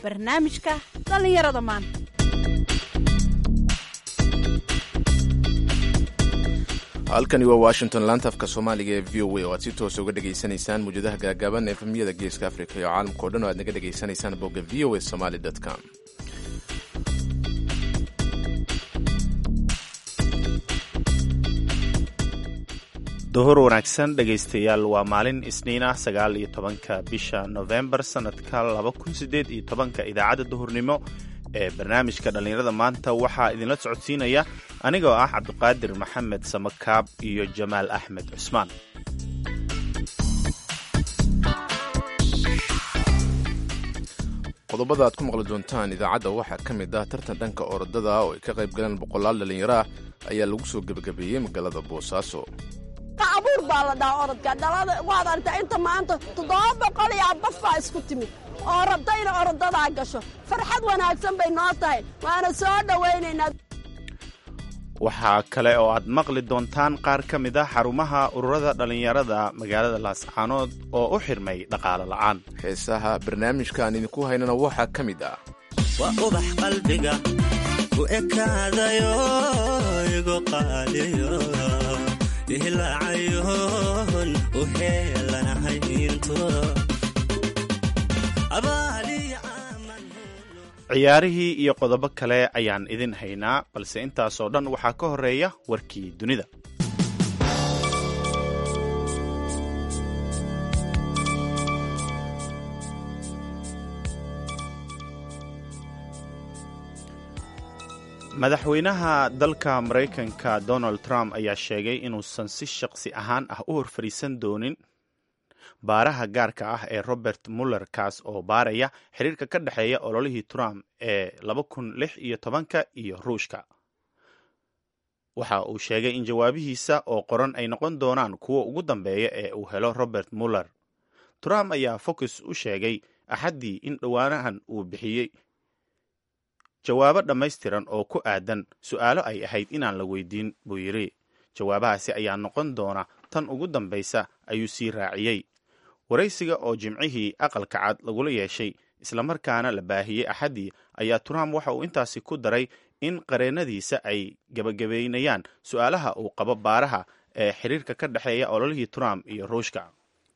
barnaamijka dhallinyarada maanta halkani waa washington laanta afka soomaaliga ee v o a oo aad si toosa uga dhegaysanaysaan muwjadaha gaagaaban efemyada geeska africa iyo caalamka o dhan oo aad naga dhegaysanaysaan bogga v o a somaly com duhur wanaagsan dhegaystayaal waa maalin isniin ah sagaal iyo tobanka bisha nofembar sannadka laba kun sideed iyo tobanka idaacadda duhurnimo ee barnaamijka dhallinyarada maanta waxaa idinla socodsiinaya anigoo ah cabdiqaadir maxamed samakaab iyo jamaal axmed cusmaan qodobada aad ku maqli doontaan idaacadda waxaa ka mid ah tartan dhanka orodada oo ay ka qayb galeen boqolaal dhallinyaro ah ayaa lagu soo gebagabeeyey magaalada boosaaso abuur baa la dhahaa orodka dhalada waad aragtaa inta maanta toddoba boqol iyo abaf baa isku timid oo rabta inay orodadaa gasho farxad wanaagsan bay noo tahay waana soo dhowaynaynaa waxaa kale oo aad maqli doontaan qaar ka mid ah xarumaha ururada dhallinyarada magaalada laascaanood oo u xirmay dhaqaale la'aan heesaha barnaamijka aan idinku haynana waxaa ka mid ah waa ubax qalbiga ku ekaadayo igu qaaliyo ihlaacayoon u heelanahay intu ciyaarihii iyo qodobo kale ayaan idin haynaa balse intaasoo dhan waxaa ka horeeya warkii dunida madaxweynaha dalka maraykanka donald trump ayaa sheegay inuusan si shaqsi ahaan ah u horfariisan doonin baaraha gaarka ah ee robert muller kaas oo baaraya xiriirka ka dhexeeya ololihii trump ee laba kun lix iyo tobanka iyo ruushka waxa uu sheegay in jawaabihiisa oo qoran ay noqon doonaan kuwa ugu dambeeya ee uu helo robert muller trump ayaa focus u sheegay axaddii in dhowaanahan uu bixiyey jawaabo dhammaystiran oo ku aadan su'aalo ay ahayd inaan la weydiin buu yidhi jawaabahaasi ayaa noqon doona tan ugu dambaysa ayuu sii raaciyey waraysiga oo jimcihii aqalka cad lagula yeeshay islamarkaana la baahiyey axaddii ayaa trump waxa uu intaasi ku daray in qareennadiisa ay gebagabaynayaan su'aalaha uu qabo baaraha ee xiriirka ka dhexeeya ololihii trump iyo ruushka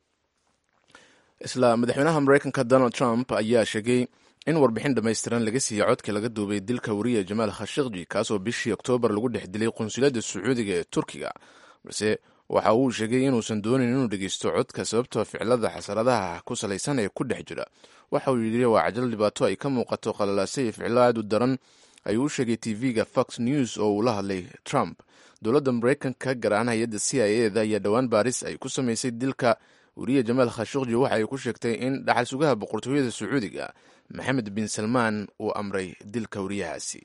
isla madaxweynaha maraykanka donald trump ayaa sheegay in warbixin dhammaystiran laga siiyey codka laga duubay dilka wariya jamaal khashikji kaasoo bishii oktoobar lagu dhex dilay qunsuliyadda sacuudiga ee turkiga balse waxa uu sheegay inuusan doonin inuu dhegeysto codka sababtoo ficilada xasaradaha ku salaysan ee ku dhex jira waxa uu yidhi waa cajal dhibaato ay ka muuqato qalalaase iyo ficilo aad u daran ayuu u sheegay tv-ga fox news oo uu la hadlay trump dowladda maraykanka gaar ahaan hay-adda c i eda ayaa dhowaan baaris ay ku samaysay dilka wariya jamaal khashikji waxa ay ku sheegtay in dhaxal sugaha boqortooyada sacuudiga maxamed bin salmaan uu amray dilka wariyahaasi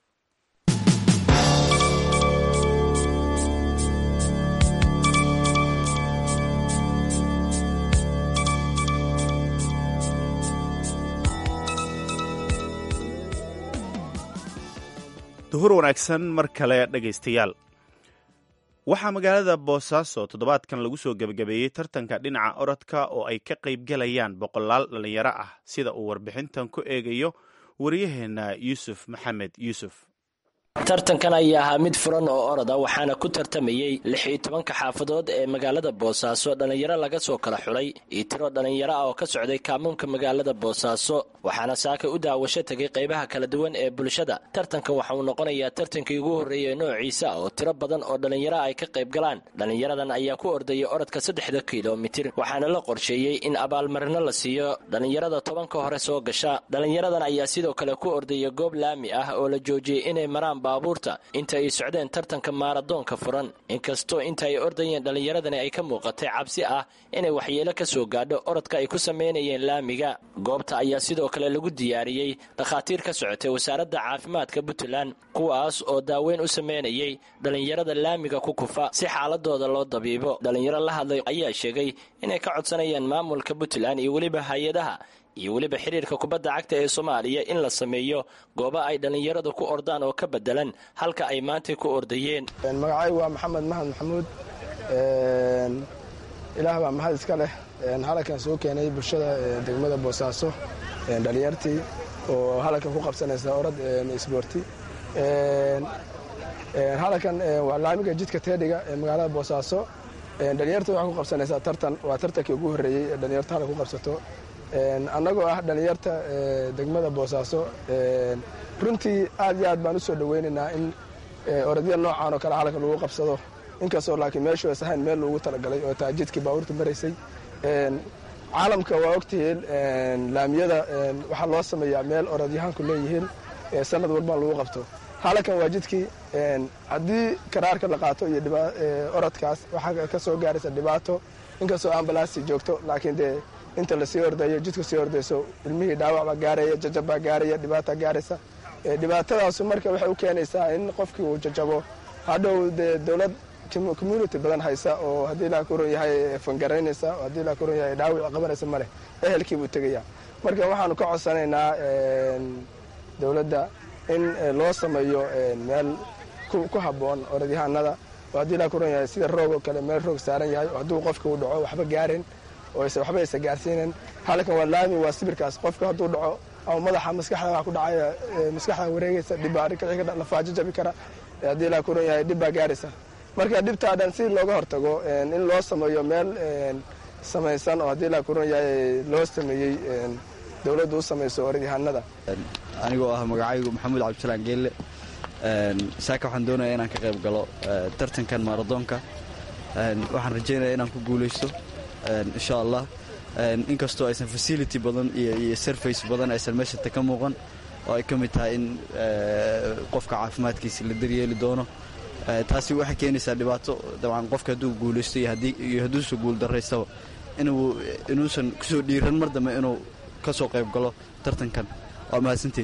duhur wanaagsan mar kale dhegaystayaal waxaa magaalada boosaaso toddobaadkan lagu soo gebagabeeyey tartanka dhinaca orodka oo ay ka qaybgalayaan boqolaal dhallinyaro ah sida uu warbixintan ku eegayo wariyaheenna yuusuf maxamed yuusuf tartankan ayaa ahaa mid furan oo oroda waxaana ku tartamayey lix iyo tobanka xaafadood ee magaalada boosaaso dhallinyaro laga soo kala xulay iyo tiro dhallinyaro ah oo ka socday kaamuunka magaalada boosaaso waxaana saaka u daawasho tegay qaybaha kala duwan ee bulshada tartankan waxa uu noqonayaa tartankii ugu horreeyay noociisa oo tiro badan oo dhallinyaro ay ka qayb galaan dhallinyaradan ayaa ku ordayay orodka saddexda kilomitir waxaana la qorsheeyey in abaalmarino la siiyo dhallinyarada tobanka hore soo gasha dhallinyaradan ayaa sidoo kale ku ordaya goob laami ah oo la joojiyey inay maraan baabuurta inta ay socdeen tartanka maaradoonka furan inkastoo inta ay ordayeen dhallinyaradani ay ka muuqatay cabsi ah inay waxyeelo ka soo gaadho orodka ay ku samaynayeen laamiga goobta ayaa sidoo kale lagu diyaariyey dhakhaatiir ka socotay wasaaradda caafimaadka puntland kuwaas oo daaweyn u samaynayay dhallinyarada laamiga ku kufa si xaaladooda loo dabiibo dhallinyaro la hadlay ayaa sheegay inay ka codsanayaan maamulka puntland iyo weliba hay-adaha iyo weliba xiriirka kubadda cagta ee soomaaliya in la sameeyo goobo ay dhallinyaradu ku ordaan oo ka bedelan halka ay maantay ku ordayeen magacay waa maxamed mahad maxamuud ilaah baa mahad iska leh halkan soo keenay bulshada degmada boosaaso dhalinyartii oo halalkan ku qabsanaysa orad isboorti halalkan waa laamiga jidka teedhiga ee magaalada boosaaso dhalinyarta waxay ku qabsanaysaa tartan waa tartankii ugu horreeyey ee dhalinyarta halka ku qabsato annagoo ah dhalinyarta degmada boosaaso runtii aad iyo aad baan usoo dhaweynaynaa in orodya noocan oo kale halka lagu qabsado inkastoo laakiin meeshu ays ahayn meel loogu talagalay oo taa jidkii baabuurta maraysay caalamka waa ogtihiin laamiyada waxaa loo sameeyaa meel orodyahaanku leeyihiin sanad walbaan lagu qabto halakan waa jidkii haddii karaarka la qaato iyo orodkaas waxaa ka soo gaaraysa dhibaato inkastoo ambalaasti joogto laakiin dee inta lasii ordayo jidku sii ordayso ilmihii dhaawac baa gaaraya jajab baa gaaraya dhibaata gaaraysa dhibaatadaasu marka waxay u keenaysaa in qofkii uu jajabo hadhow dee dowlad community badan haysa oo haddii ilaa ku ron yahay fangaraynaysa oo haddii ilaa ku ron yahay dhaawic qabanaysa maleh ehelkii buu tegaya marka waxaanu ka codsanaynaa dowladda in loo sameeyo meel ku habboon orodyahaanada oo haddii ilaa ku ron yahay sida roog oo kale meel roog saaran yahay oo hadduu qofka uu dhaco waxba gaarin oo waxba aysa gaarsiinin halkan waa laami waa sibirkaas qofka hadduu dhaco ama madaxa maskaxda wax ku dhacaya maskaxda wareegaysa dhibbaa arrinka lafaajo jabi kara haddii ilaa ku ron yahay dhibbaa gaaraysa marka dhibtaa dhan si looga hortago in loo sameeyo meel samaysan oo haddii ilaa ku ron yahay loo sameeyey dowladdu u samayso orodyahaanada anigoo ah magacaygu maxamuud cabdisalaan geelle saaka waxaan doonaya inaan ka qayb galo tartankan maaradoonka waxaan rajaynaya inaan ku guulaysto insha allah inkastoo aysan facility badan iyo surface badan aysan meeshata ka muuqan oo ay ka mid tahay in qofka caafimaadkiisa la daryeeli doono taasi waxay keenaysaa dhibaato dabcan qofka hadduu guulaysto iyo hadduusa guuldaraystaba inuusan kusoo dhiiran mar dambe inuu ka soo qayb galo tartankan waa mahadsantiin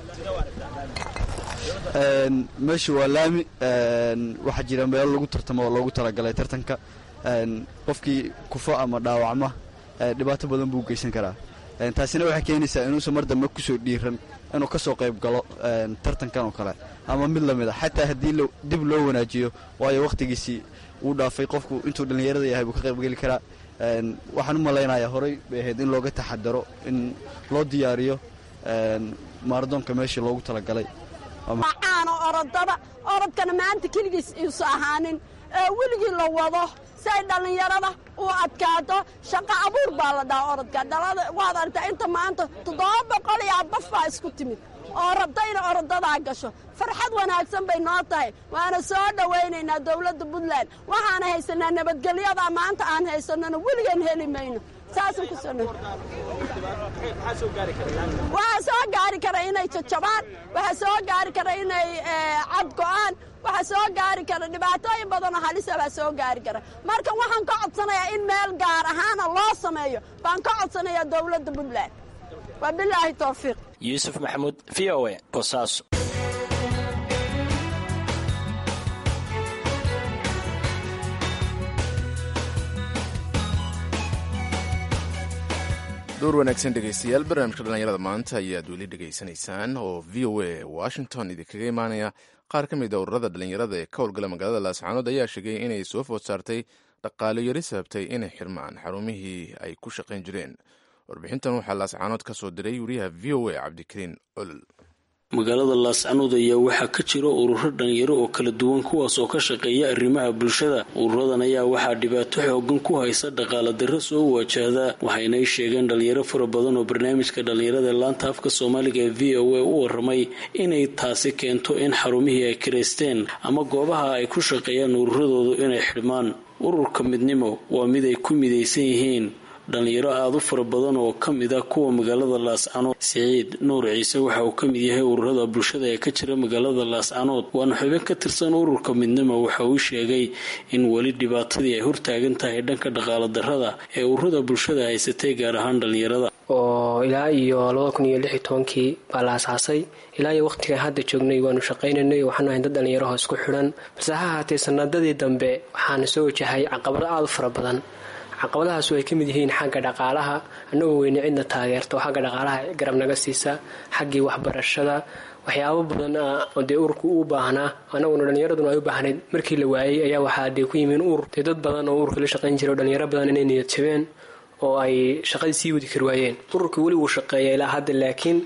meeshu waa laami waxaa jira meelo lagu tartamo oo loogu talagalay tartanka qofkii kufo ama dhaawacma dhibaato badan buu geysan karaa taasina waxay keenaysaa inuusan mar dambe kusoo dhiiran inuu ka soo qayb galo tartankan oo kale ama mid lamid a xataa haddii dib loo wanaajiyo waayo wakhtigiisii uu dhaafay qofku intuu dhallinyarada yahay buu ka qaybgeli karaa waxaan u malaynayaa horey bay ahayd in looga taxadaro in loo diyaariyo maaradoonka meeshii loogu talagalay caano orodada orodkana maanta keligiis iisu ahaanin ee weligii la wado si ay dhallinyarada u adkaato shaqo abuur baa la dhaha orodka dhalada waad aragtaa inta maanta toddoba boqol iyo abaf baa isku timid oo rabta inay orodadaa gasho farxad wanaagsan bay noo tahay waana soo dhowaynaynaa dowladda puntland waxaana haysanaa nabadgelyada maanta aan haysanona weligaan heli mayno saasaan ku soo waxaa soo gaari kara inay jajabaan waxaa soo gaari kara inay cad go'aan waxaa soo gaari kara dhibaatooyin badanoo halisa baa soo gaari kara marka waxaan ka codsanayaa in meel gaar ahaana loo sameeyo baan ka codsanayaa dowladda puntland waa bilaahi towfiiq yuusuf maxamuud v o e boosaaso door wanaagsan dhegaystayaal barnaamijka dhallinyarada maanta ayaad weli dhegaysanaysaan oo v o a washington idinkaga imaanaya qaar ka mid a ururada dhallinyarada ee ka howlgala magaalada laascaanood ayaa sheegay inay soo food saartay dhaqaalo yari sababtay inay xirmaan xarumihii ay ku shaqayn jireen warbixintan waxaa laascaanood ka soo diray wariyaha v o a cabdikariin olol magaalada laascanood ayaa waxaa ka jira ururo dhalinyaro oo kala duwan kuwaas oo ka shaqeeya arrimaha bulshada ururadan ayaa waxaa dhibaato xoogan ku haysa dhaqaala darro soo waajahda waxaynay sheegeen dhalinyaro fara badan oo barnaamijka dhalinyarada laanta afka soomaaliga ee v o a u waramay inay taasi keento in xarumihii ay kiraysteen ama goobaha ay ku shaqeeyaan ururadoodu inay xidhmaan ururka midnimo waa mid ay ku midaysan yihiin dhalinyaro aada u fara badan oo ka mid ah kuwa magaalada laascanood siciid nuur ciise waxa uu ka mid yahay ururada bulshada ee ka jira magaalada laascanood waana xubin ka tirsan ururka midnimo waxa uu sheegay in weli dhibaatadii ay hortaagan tahay dhanka dhaqaala darrada ee ururada bulshada haysatay gaar ahaan dhalinyarada oo ilaa iyo labada kun iyo lix iyo tobankii baa la asaasay ilaa iyo waqtigan hadda joognay waanu shaqaynaynay waxaanu ahayn dad dhalinyaraho isku xidhan balse ha ahaatee sanadadii dambe waxaana soo wajahay caqabado aada u fara badan caqabadahaasu ay ka mid yihiin xagga dhaqaalaha annagoo weyne cidna taageerta oo xagga dhaqaalaha garab naga siisa xaggii waxbarashada waxyaabo badan oo dee ururku u baahnaa annaguna dhallinyaraduna ay u baahnayd markii la waayey ayaa waxaa dee ku yimiin urur dee dad badan oo ururka la shaqayn jira oo dhalinyaro badan inay niyad jabeen oo ay shaqadii sii wadi kari waayeen ururka weli wuu shaqeeya ilaa hadda laakiin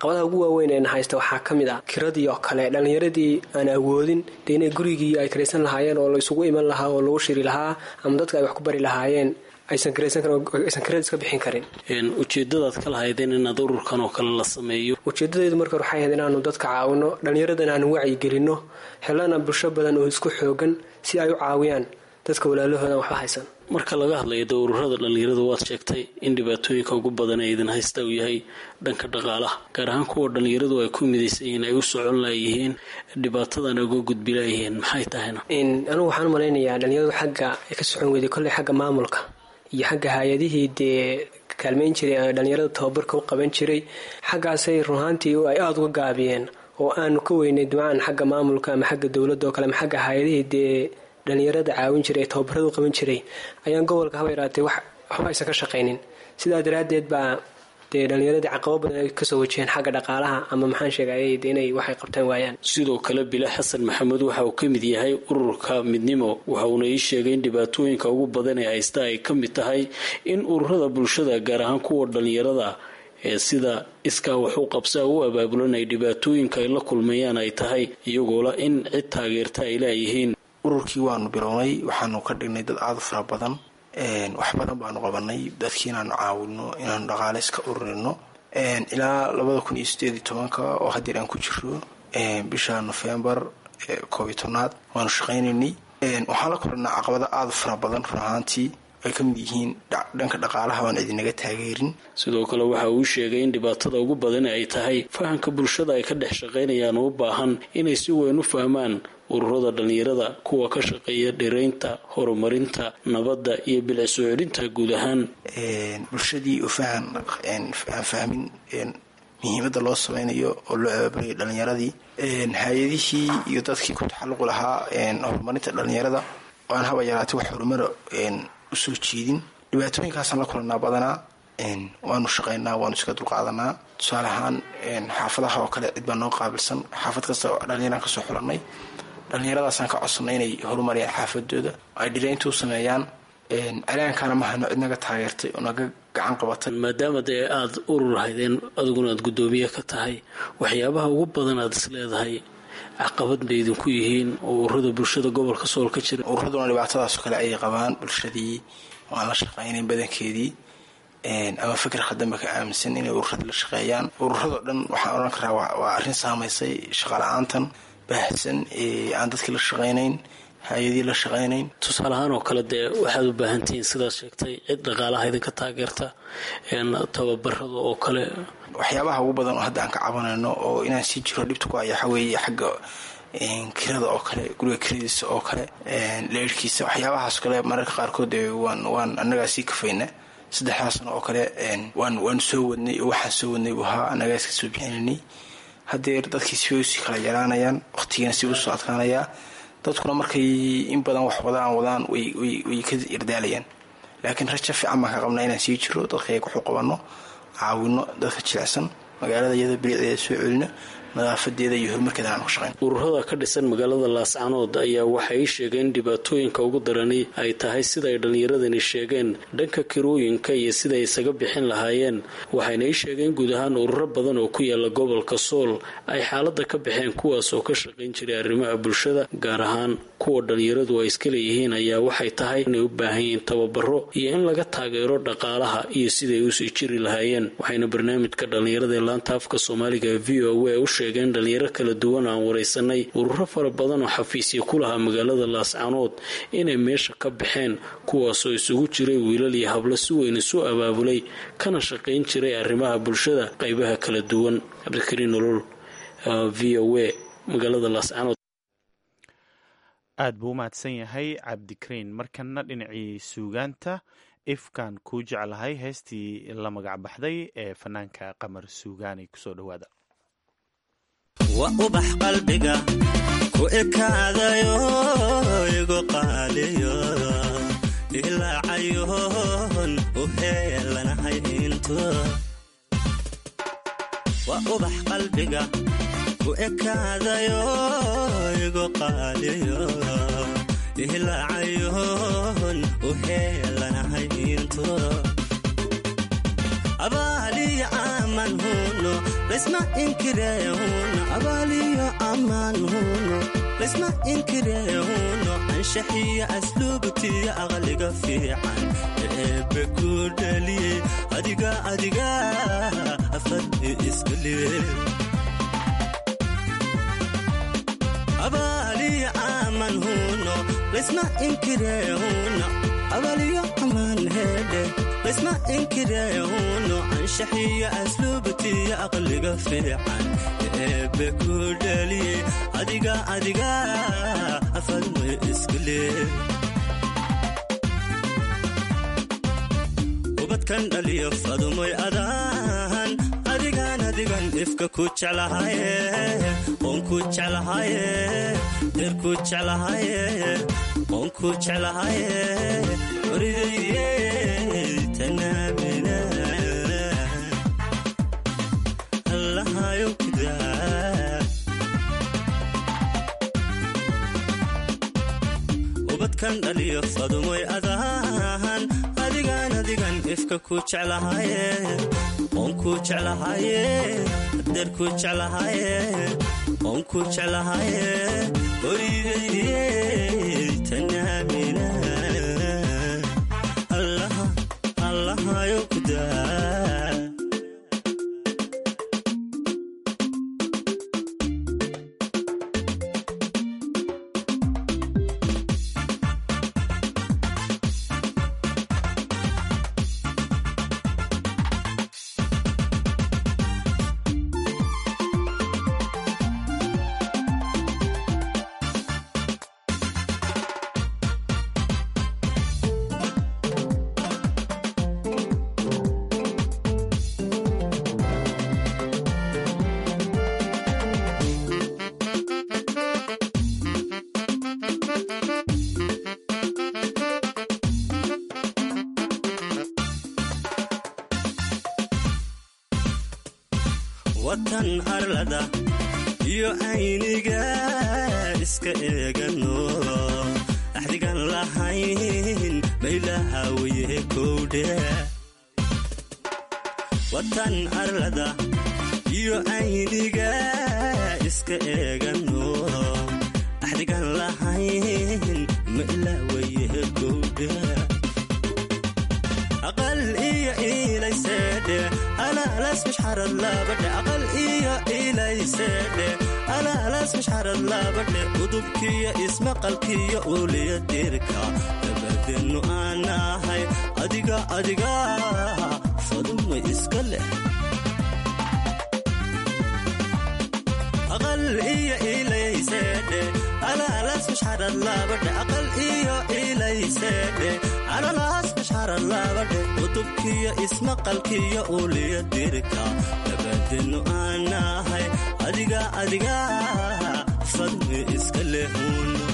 caqabadaha ugu waaweyn eena haysta waxaa ka mid ah kiradii oo kale dhallinyaradii aan awoodin dee inay gurigii ay karaysan lahaayeen oo la isugu iman lahaa oo lagu shiri lahaa ama dadka ay wax ku bari lahaayeen aysan karaysan karin oo aysan kirada iska bixin karin ujeedadaad ka lahaydeen inaad ururkan oo kale la sameeyo ujeedadeedu marka waxay ahayd inaanu dadka caawino dhallinyarada inaanu wacyigelinno helana bulsho badan oo isku xoogan si ay u caawiyaan dadka walaalahoodan waxba haysan marka laga hadlayo dee ururada dhallinyarada waad sheegtay in dhibaatooyinka ugu badan ee idin haysta uu yahay dhanka dhaqaalaha gaar ahaan kuwa dhallinyaradu ay ku midaysan yihiin ay u socon laayihiin dhibaatadan uga gudbi laayihiin maxay tahayna anigu waxaan u malaynayaa dhallinyaradu xagga ay ka socon weyday kolley xagga maamulka iyo xagga hay-adihii dee kaalmayn jiray ee dhallinyarada tababarka u qaban jiray xaggaasay runahaantii ay aada uga gaabiyeen oo aanu ka weynay dimcaan xagga maamulka ama xagga dowladda oo kale ama xagga hay-adihii dee dhallinyarada caawin jiray ee tababarada u qaban jiray ayaan gobolka haba yaraatee wax waxba aysan ka shaqaynin sidaa daraaddeed baa dee dhallinyaradii caqabo badan ay kasoo wajaheen xagga dhaqaalaha ama maxaan sheegayay de inay waxay qabtaan waayaan sidoo kale bile xasan maxamed waxa uu ka mid yahay ururka midnimo waxa uuna ii sheegay in dhibaatooyinka ugu badan ee haysta ay ka mid tahay in ururada bulshada gaar ahaan kuwa dhallinyarada ee sida iskaa wax u qabsaa u abaabulan ay dhibaatooyinka ay la kulmayaan ay tahay iyagoola in cid taageerta ay laayihiin ururkii waanu bilownay waxaanu ka dhignay dad aada u fara badan wax badan baanu qabanay dadkii inaanu caawino inaanu dhaqaale iska ururino ilaa labada kun iyo sideed iyo tobanka oo hadeer aan ku jiro bisha nofembar koob iyo tobnaad waanu shaqaynaynay waxaan la kulanaa caqabado aada u fara badan run ahaantii ay ka mid yihiin dhanka dhaqaalaha waan idinaga taageerin sidoo kale waxa uu sheegay in dhibaatada ugu badan ay tahay fahamka bulshada ay ka dhex shaqaynayaan u baahan inay si weyn u fahmaan ururada dhallinyarada kuwa ka shaqeeya dhiraynta horumarinta nabadda iyo bilic soo celinta guud ahaan bulshadii oo fahan aan fahmin muhiimadda loo sameynayo oo loo abaabulayo dhallinyaradii hay-adihii iyo dadkii ku taxalluqi lahaa horumarinta dhallinyarada oo aan haba yaraatay wax horumara usoo jeedin dhibaatooyinkaasaan la kulanaa badanaa waanu shaqaynaa waanu iska dulqaadanaa tusaale ahaan xaafadaha oo kale cid baa noo qaabilsan xaafad kasta dhallinyaraan kasoo xulanay dhallinyaradaasaan ka codsanay inay horumariyaan xaafadooda ay dhiraynta u sameeyaan calaankaana mahano cid naga taageertay oo naga gacan qabatay maadaama dee aada urur haydeen adiguna aada guddoomiye ka tahay waxyaabaha ugu badan aada is leedahay caqabad bay idinku yihiin oo ururada bulshada gobolka sool ka jira ururaduna dhibaatadaasoo kale ayay qabaan bulshadii oo aan la shaqaynayn badankeedii ama fikir khadamba ka aaminsan inay ururada la shaqeeyaan ururadoo dhan waxaan odhan karaa waa arrin saamaysay shaqala-aantan baahsan ee aan dadkii la shaqaynayn hay-adii la shaqaynayn tusaale ahaan oo kale dee waxaad u baahantihiin sidaad sheegtay cid dhaqaalaha idinka taageerta tababarada oo kale waxyaabaha ugu badan oo hadda aan ka cabanayno oo inaan sii jiro dhibta ku aya waxaa weeye xagga kirada oo kale guriga kiradiisa oo kale leerhkiisa waxyaabahaas kale mararka qaarkood waan waan annagaa sii kafayna saddexdaa sano oo kale waan waan soo wadnay oo waxaan soo wadnay buu ahaa annagaa iska soo bixinaynay haddeer dadkii si way usii kala yaraanayaan waqtigiina si usoo adkaanayaa dadkuna markay in badan wax wadaan wadaan way way way ka irdaalayaan laakiin raja fiican baan ka qabnaa inaan sii jiro dadkayga waxu qabanno caawino dadka jilicsan magaalada iyada bilicdeeda soo celino nadaafadeeda iyo horumarkeeda aan ku shaqayn ururada ka dhisan magaalada laascanood ayaa waxay sheegeen dhibaatooyinka ugu darani ay tahay sida ay dhallinyaradani sheegeen dhanka kirooyinka iyo sida ay isaga bixin lahaayeen waxayna ii sheegeen guud ahaan ururo badan oo ku yaala gobolka sool ay xaaladda ka baxeen kuwaas oo ka shaqayn jiray arrimaha bulshada gaar ahaan kuwa dhallinyaradu ay iska leeyihiin ayaa waxay tahay inay u baahan yihiin tababaro iyo in laga taageero dhaqaalaha iyo siday usii jiri lahaayeen waxayna barnaamijka dhallinyarada ee laanta afka soomaaliga v o a u sheegeen dhalinyaro kala duwan aan waraysanay ururo fara badan oo xafiisya ku lahaa magaalada laascanood inay meesha ka baxeen kuwaasoo isugu jiray wiilal iyo hablo si weyn isu abaabulay kana shaqayn jiray arrimaha bulshada qaybaha kala duwan cabdikariin nolol v o a magaalada laascanood aad buu u mahadsan yahay cabdikariin markana dhinacii suugaanta ifkaan kuu jeclahay heestii la magac baxday ee fanaanka qamar suugaani kusoo dhowaada waa ubax qalbiga ku ekaadayo igu qaaliyo ilaacayoon u heelanahay into waa ubax qalbiga ku ekaadayo igu qaaliyo ilaacayoon u heelanahay into abaaliyo caam aman huno laysma inkirehuno abaaliyo aman huno laysma inkirehuno anshaxiya asluubtiya aqliga fiican eebe ku dhaliyey adiga adiga afadhi iska lee abaaliyo aman huno laysma inkirehuno abaaliyo aman hedhe laysma inkirehuno anshaxiya asluubtiya aqliga fiican eebe ku dhaliyey adiga adiga afadhi iska lee ubadkan dhaliyo fadumoy adaan adigan adigan ifka ku jeclahaye oon ku jeclahaye deer ku jeclahaye oon ku jeclahaye oridaydiye tanaamina allahayo kidaa ubadkan dhaliyo fadumoy adaan adigan adigan ifka ku jeclahaye oon ku jeclahaye deer ku jeclahaye oon ku jeclahaye oridaydiye tanaamina allaha allahayo kudaa watan arlada iyo ayniga iska eegano axdigan lahayn maylahawaye kowdhe watan arlada iyo ayniga iska eegano axdigan lahayn maylawaye kowdhe aqal iyo ilayseedhe alaalas mashxarad laabadhe aqal iyo ilayseedhe alaalas mashxarad laabadhe udubkiyo ismaqalkiyo uliya dirka dabadeennu aan ahay adiga adiga faduma iska leh aqal iyo ilayseedhe alaalas mashxarad laabadhe aqal iyo ilayseedhe alalaas mashxarad laabadhe udubkiyo ismaqalkiyo uliya dirka dabadeennu aan ahay adiga adiga fadmi iska lehuno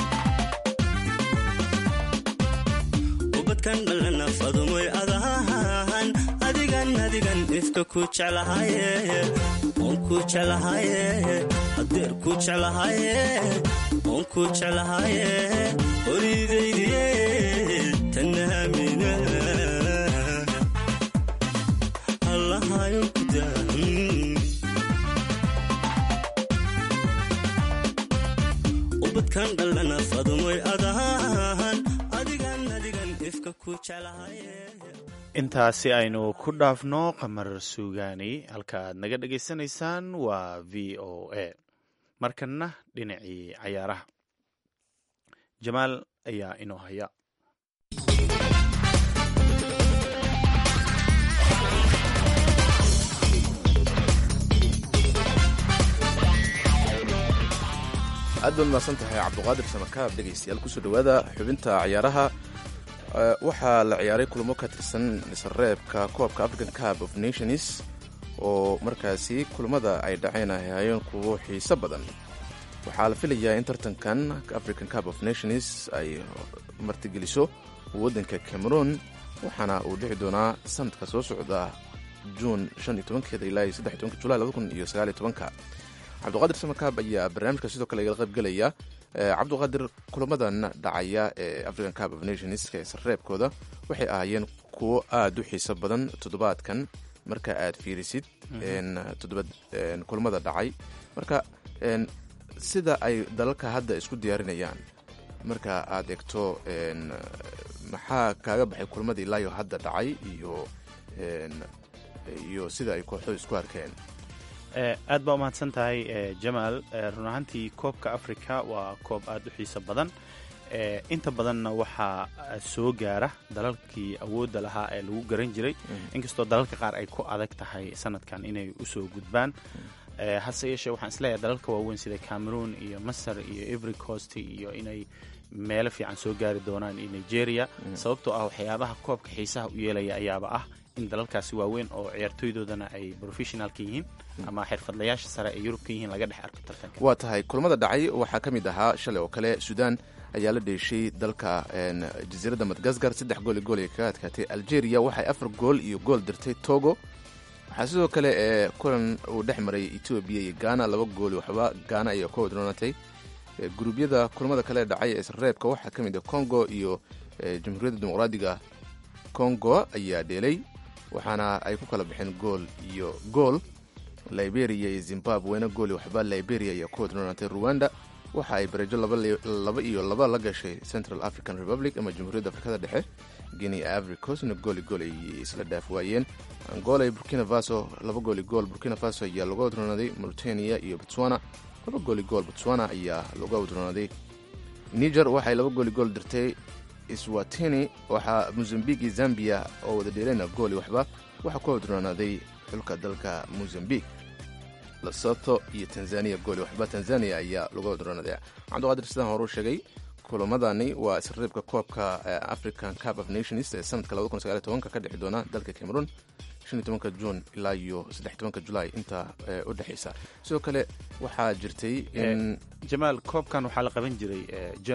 ubadkan dhalana fadumoy adahan adigan adigan ifka ku jeclahaye oon ku jeclahaye adeer ku jeclahaye oon ku jeclahaye oridaydiye tanaamina allahayo kudaa ubadkan dhalana fadumoy adahan adigan adigan ifka ku jeclahaye intaasi aynu ku dhaafno qamar suugaani halka aad naga dhegaysanaysaan waa v o a markanna dhinacii cayaaraha jamaal ayaa inoo haya aad baad mahadsan tahay cabduqaadir samakaab dhegaystayaal kusoo dhowaada xubinta ciyaaraha waxaa la ciyaaray kulamo ka tirsan sareebka koobka african cup of nations oo markaasi kulamada ay dhaceen ay hayeen kuwo xiiso badan waxaa la filayaa in tartankan african cup of nations ay martigeliso waddanka cameroon waxaana uu dhici doonaa sanadka soo socda juun keeda ilaa julaay cabduqaadir samakaab ayaa barnaamijka sidoo kale igala qaybgelaya cabduqaadir kulamadan dhacaya ee african cup of nations ee sareebkooda waxay ahaayeen kuwo aada u xiiso badan toddobaadkan marka aad fiirisid toddoba kulamada dhacay marka sida ay dalalka hadda isku diyaarinayaan marka aad egto maxaa kaaga baxay kulamadii ilaayo hadda dhacay iyo iyo sida ay kooxdu isku arkeen aad baa umahadsan tahay jamaal run ahaantii koobka africa waa koob aada u xiiso badan inta badanna waxaa soo gaara dalalkii awoodda lahaa ee lagu garan jiray inkastoo dalalka qaar ay ku adag tahay sanadkan inay usoo gudbaan hase yeeshee waxaan isleeyahay dalalka waaweyn sida cameroon iyo masar iyo every coast iyo inay meelo fiican soo gaari doonaan iyo nigeria sababtoo ah waxyaabaha koobka xiisaha u yeelaya ayaaba ah in dalalkaasi waaweyn oo ciyaartooydoodana ay professionalka yihiin ama xirfadlayaasha sare ee yurub ka yihiin laga dhex arko tartanka waa tahay kulamada dhacay waxaa ka mid ahaa shalay oo kale sudan ayaa la dheeshay dalka jasiiradda madgascar saddex gool iyo gool ay kaga adkaatay algeria waxay afar gool iyo gool dirtay togo waxaa sidoo kale ee kulan uu dhex maray etoobiya iyo ghana laba gool waxba ghana ayaa ku wadroonatay guruubyada kulamada kale dhacay ee isreebka waxaa ka mid ah congo iyo jamhuuriyadda dimuqraadiga congo ayaa dheelay waxaana ay ku kala baxeen gool iyo gool liberia iyo zimbabwena gool iyo waxba liberia ayaa ku wadroonatay rwanda waxa ay bareejo laba iyo laba la gashay central african republic ama jamhuuriyadda afrikada dhexe guinea ivory coastna gooli gool ay isla dhaaf waayeen angola iyo burkina faso laba gooli gool burkina faso ayaa laga wadroonaaday mauritania iyo botswana laba gooli gool botswana ayaa laga wadroonaaday niger waxay laba gooli gool dirtay swatini waxaa mozambique iyo zambia oo wada dheeleyna gooli waxba waxaa ku wadroonaaday xulka dalka mozambique lesoto iyo tanzania gooli waxba tanzania ayaa laga wadroonaaday cabdiqaadir sidaan horuu sheegay kulamadani waa isreebka koobka african cup of nations ee sanadka ka dhexi doona dalka cameroon juun ilaa iyo julaay inta u dhexaysa sidoo kale waxaa jirtay in jamaal koobkan waxaa la qaban jiray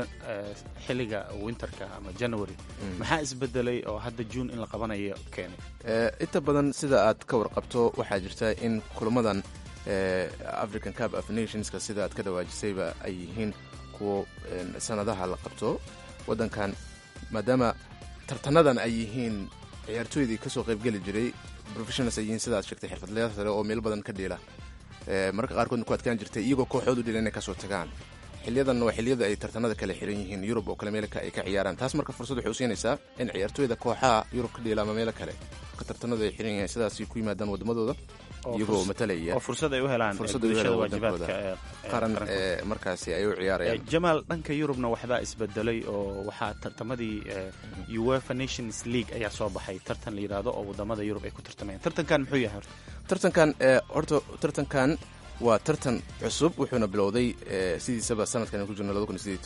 xiliga winterka ama january maxaa isbedelay oo hadda juun in la qabanayo keenay inta badan sida aad ka warqabto waxaa jirta in kulamadan african cup of nationska sida aad ka dhawaajisayba ay yihiin kuwo sanadaha la qabto wadankan maadaama tartanadan ay yihiin ciyaartooydii kasoo qaybgeli jiray professionals ay yihiin sidaad sheegtay xirfadlayaal sare oo meel badan ka dheela marka qaarkoodna ku adkaan jirtay iyagoo kooxood u dhela inay kasoo tagaan xiliyadan waa xiliyada ay tartanada kale xiran yihiin yurub oo kale meel ay ka ciyaaraan taas marka fursad waxay u siinaysaa in ciyaartooyda kooxaha yurub ka dheela ama meelo kale ka tartanadu ay xiran yihiin sidaasay ku yimaadaan wadamadooda iyagoo matalaya oo fursad ay u helaan fursad ay u helaan wadankooda qaran ee markaasi ay u ciyaarayaan jamaal dhanka yurubna waxbaa isbedelay oo waxaa tartamadii uefa nations league ayaa soo baxay tartan la yidhaahdo oo wadamada yurub ay ku tartamayaan tartankan muxuu yahay horta tartankan horta tartankan waa tartan cusub wuxuuna bilowday sidiisaba sanadkan ku jirno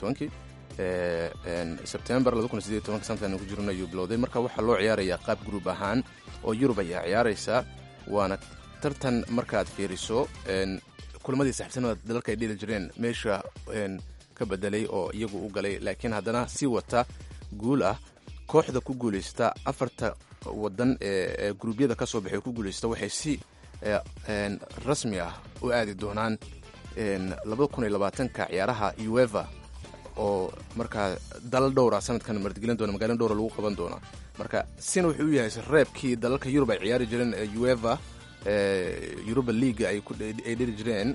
sebtembar sanadkan ku jirno ayuu bilowday marka waxaa loo ciyaarayaa qaab gruub ahaan oo yurub ayaa ciyaaraysaa waana tartan markaad fiiriso kulamadii saxibsanada dalalka ay dheli jireen meesha ka bedelay oo iyagu u galay laakiin haddana si wata guul ah kooxda ku guulaysta afarta wadan ee gruubyada ka soo baxay ku guulaysta waxay si rasmi ah u aadi doonaan ka ciyaaraha ueva oo markaa dalal dhowra sanadkan martigelin doona magaalin dhowra lagu qaban doona marka sina wuxuu u yahay reebkii dalalka yurub ay ciyaari jireen ueva yuruba leaga ay dheri jireen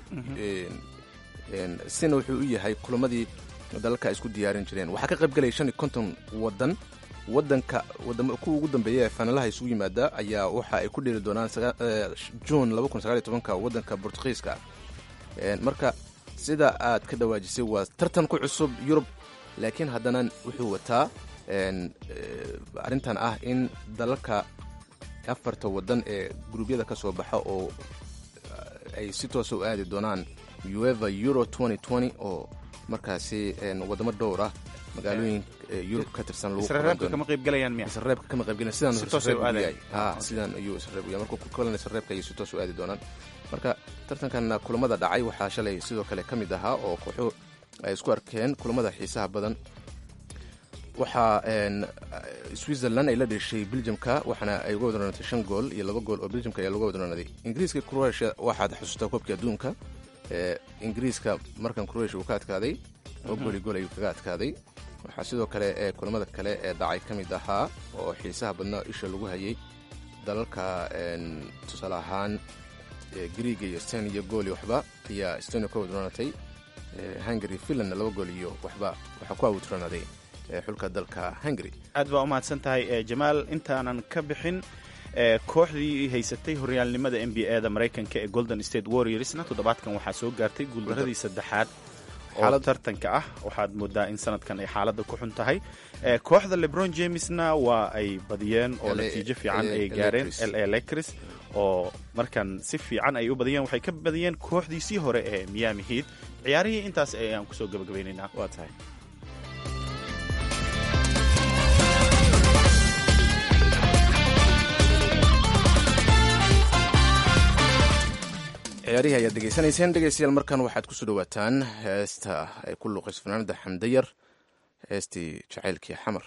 sina wuxuu u yahay kulamadii dalalka ay isku diyaarin jireen waxaa ka qayb galaya shan iyo konton wadan wadanka kuwa ugu dambeeya ee faanalaha isugu yimaada ayaa waxa ay ku dheri doonaan juun wadanka bortugiiska marka sida aad ka dhawaajisay waa tartan ku cusub yurub laakiin haddana wuxuu wataa arrintan ah in dalalka afarta wadan ee guruubyada ka soo baxa oo ay si toosa u aadi doonaan ueva euro oo markaasi wadamo dhowr ah magaalooyin yurub ka tirsan isreebka kama qaybgalayaan miya isreebka kama qaybgalayan sidaan isreeb u yahay ha sidaan ayuu isreeb u yahay marka ku kalan isreebka ayay si toos u aadi doonaan marka tartankan kulamada dhacay waxaa shalay sidoo kale ka mid ahaa oo kooxo ay isku arkeen kulamada xiisaha badan waxaa switzerland ay la dheshay belgiumka waxaana ay uga wadroonatay shan gool iyo laba gool oo belgiumka ayaa laga wadroonaaday ingiriiska croatia waxaad xusuustaa koobkii adduunka ingiriiska markan croatia uu ka adkaaday oo gooli gool ayuu kaga adkaaday waxaa sidoo kale ee kulamada kale ee dhacay ka mid ahaa oo xiisaha badnaa isha lagu hayay dalalka tusaale ahaan griiga iyo steniya gool iyo waxba ayaa estonia ku awdranatay hungary finlandna laba gool iyo waxba waxaa ku awdranaaday xulka dalka hungary aad baa u mahadsan tahay jamaal intaanan ka bixin kooxdii haysatay horyaalnimada n b a da maraykanka ee golden state warriorsna toddobaadkan waxaa soo gaartay guuldaradii saddexaad oo tartanka ah waxaad moodaa in sanadkan ay xaaladda ku xun tahay kooxda lebron jamesna waa ay badiyeen oo natiijo fiican ay gaareen l a lecris oo markan si fiican ay u badiyeen waxay ka badiyeen kooxdiisii hore ee miami heat ciyaarihii intaas ayaan kusoo gabagabaynaynaa waa tahay ciyaarihii ayaad degeysanayseen dhegeystayaal markan waxaad kusoo dhawaataan heesta ay ku luuqayso fanaanada xamdayar heestii jacaylkii xamar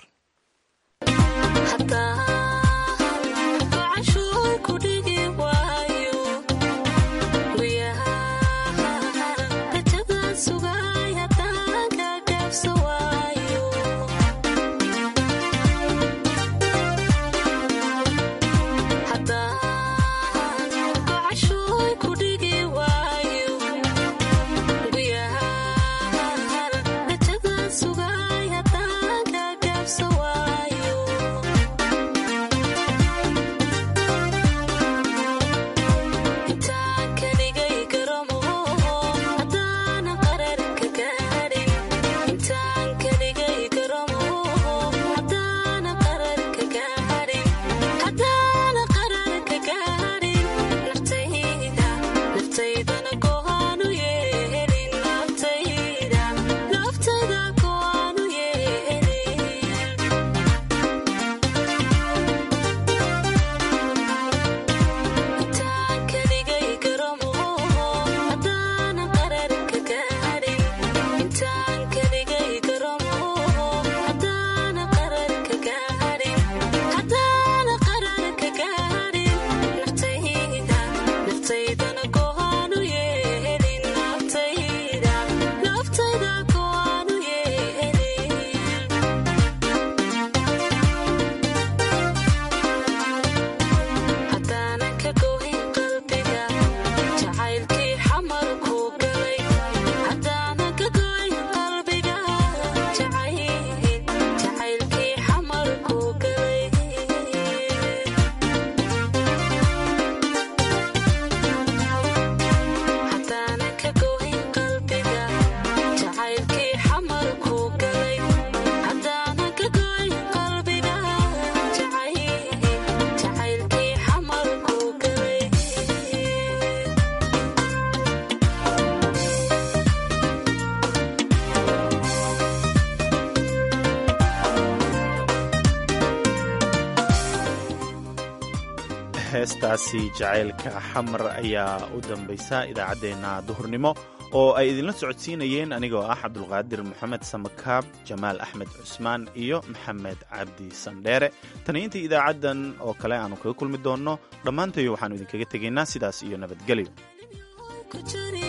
heestaasi jacaylka xamar ayaa u dambaysa idaacaddeenna duhurnimo oo ay idinla socodsiinayeen anigoo ah cabdulqaadir moxamed samakaab jamaal axmed cusmaan iyo maxamed cabdi sandheere tani intii idaacaddan oo kale aanu kaga kulmi doonno dhammaantayo waxaannu idinkaga tegaynaa sidaas iyo nabadgelyo